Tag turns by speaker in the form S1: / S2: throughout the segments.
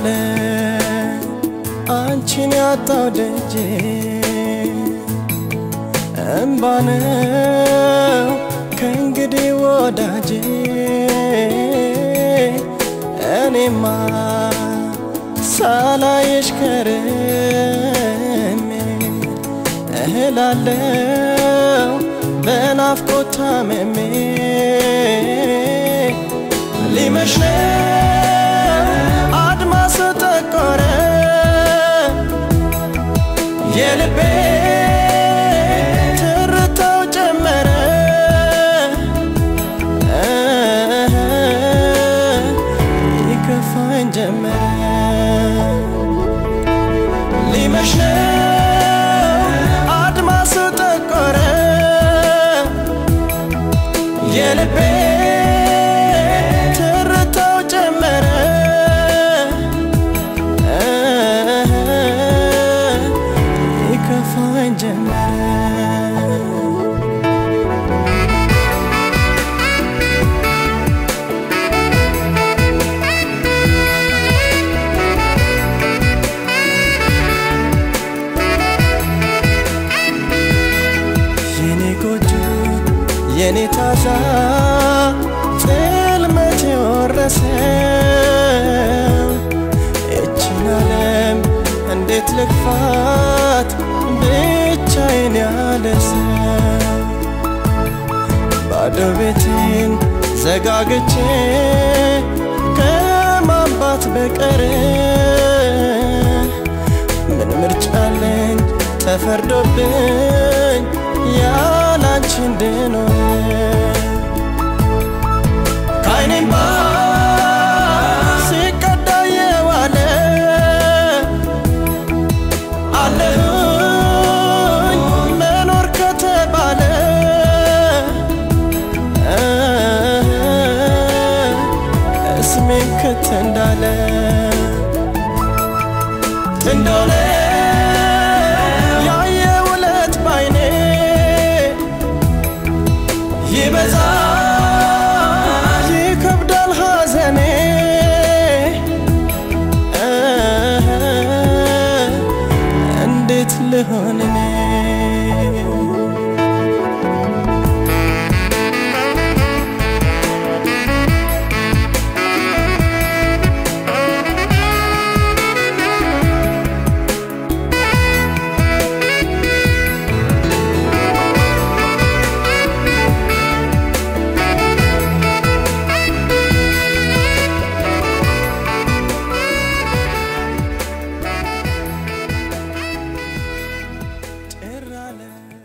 S1: አንቺን ያጣው ደጄ እምባ ነው ከእንግዲህ ወዳጄ እኔማ ሳላየሽ ከርሜ እህላለው በናፍቆት ታምሜ ሊመሽ ነው አድማሱ ጠቆረ የልቤ ትርታው ጨመረ ይከፋኝ ጀመረ ሊመሽ ነው አድማሱ ጠቆረ የልቤ ትርታው ጨመረ ይከፋኝ ጀመረ የኔ ጎጆ የኔ ታዛ ጽልመት የወረሰው ይችን ዓለም እንዴት ልግፋት ብቻዬን ያለ ሰው ባዶ ቤቴን ዘጋግቼ ከማንባት በቀር ምን ምርጫ አለኝ ተፈርዶብኝ ያላንቺ እንድኖር ከዓይኔም ሲቀዳ የዋለ አለሁኝ መኖር ከተባለ እስሜን ክት እንዳለ እንደሆነ ያየ ውለት ባይኔ ይበዛ ይከብዳል ሐዘኔ እንዴት ልሆን እኔ ጭር አለ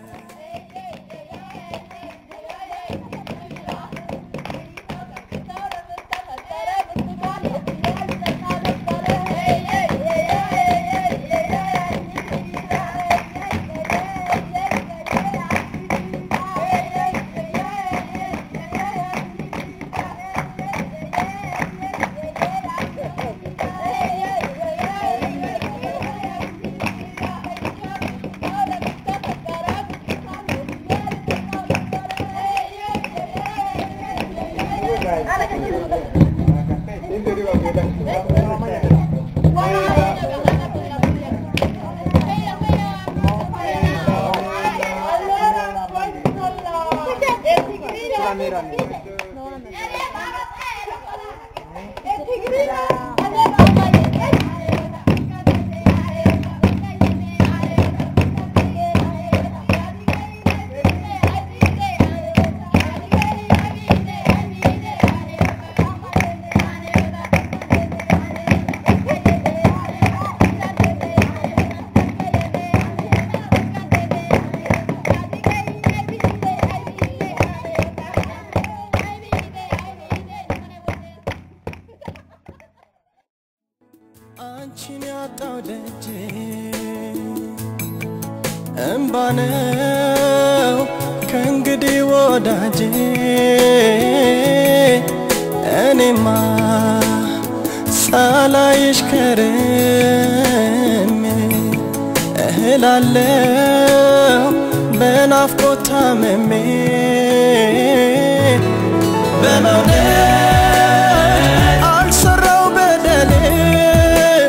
S1: አንቺን ያጣው ደጄ እምባ ነው ከእንግዲህ ወዳጄ እኔማ ሳላይሽ ከርሜ እህላለው በናፍቆት ታምሜ በመውደድ አልሰራው በደሌ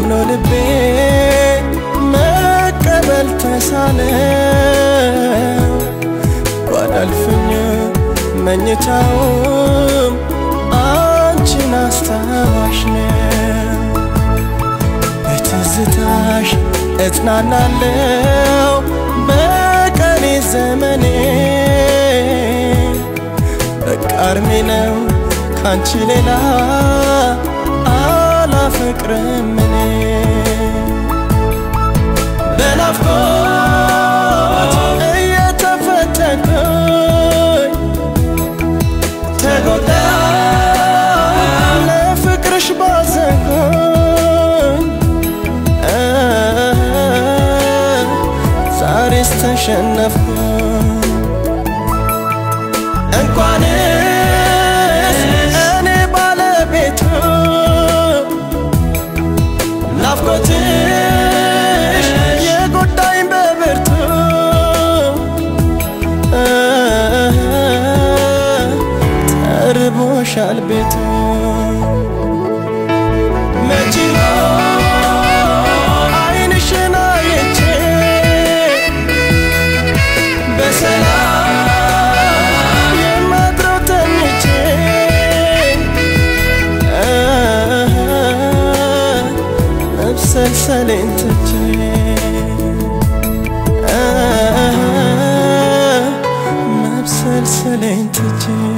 S1: አምኖ ልቤ መቀበል ተሳነው ጓዳልፍኝ መኝታውም አንቺን አስታዋሽ ነው በትዝታሽ እጽናናለው በቀሪ ዘመኔ በቃ እርሜ ነው ካንቺ ሌላ አላፈቅርም እኔ በናፍቆት እየተፈተንኩኝ ተጎዳ ለፍቅርሽ ባዘንኩኝ ዛሬስ ተሸነፍኩኝ እንኳንስ እኔ ባለቤቱ ናፍቆትሽ የጎዳኝ በብርቱ ተርቦሻል ቤቱ መች አይንሽን አይቼ በሰላም የማድረው ተኝቼ መብሰልሰሌን ትቼ መብሰልሰሌን ትቼ